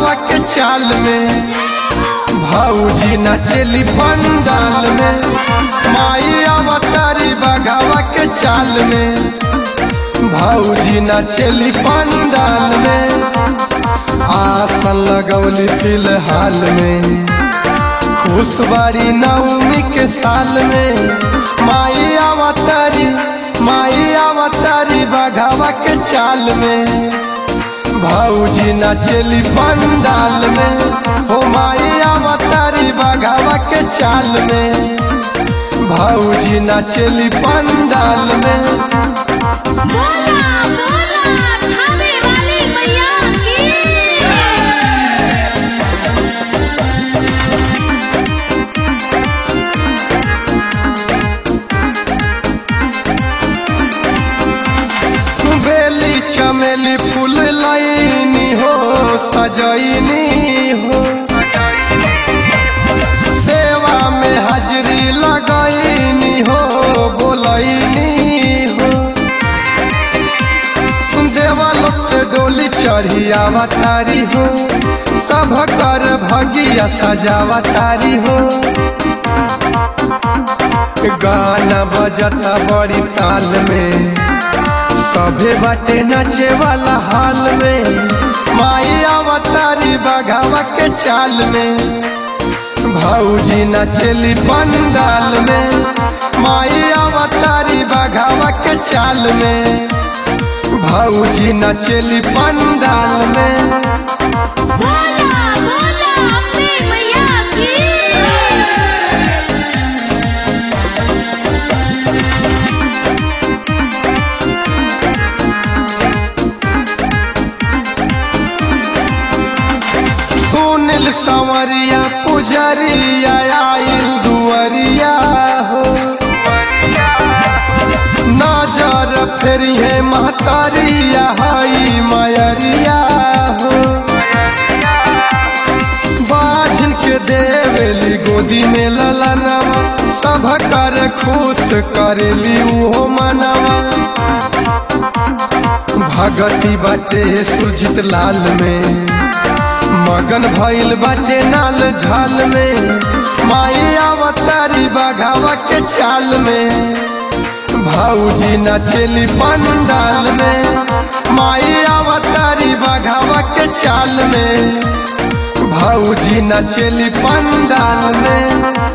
बघावा के चाल में भौजी नचली पंडाल में माई अवतारी बघावा के चाल में भौजी नचली पंडाल में आसन लगौली फिलहाल में खुश बारी नवमी के साल में माई अवतारी माई अवतारी बघावा के चाल में भौजी नचली पंडाल में हो माई अवतारी बघावा के चाल में भौजी नचली पंडाल में बोला बोला खाने वाली मैया की बेली चमेली फूल लाइनी हो सजैनी हो सेवा में हाजरी लगैनी हो बोलैनी हो देवलोक से डोली चढ़ी अवतारी हो सब कर भगिया सजावतारी हो गाना बजता बड़ी ताल में सभे बाटे नाचे वाला हाल में माई अवतारी बघावा के चाल में भौजी नचली पंडाल में माई अवतारी बघावा के चाल में भौजी नचली पंडाल में बोला बोला अम्बे मैया की सुनिल संवरिया पुजरिया आइल दुवरिया हो नजर फेरी है महतारिया हई मयरिया हो बाझन के देवेली गोदी में ललनवा सब कर खुश करेली उहो मनवा भगती बाटे सुरजित लाल में मगन भइल बाटे नाल झाल में माई अवतारी बघावा के चाल में भौजी नचली पंडाल में माई अवतारी बघावा के चाल में भौजी नचली पंडाल में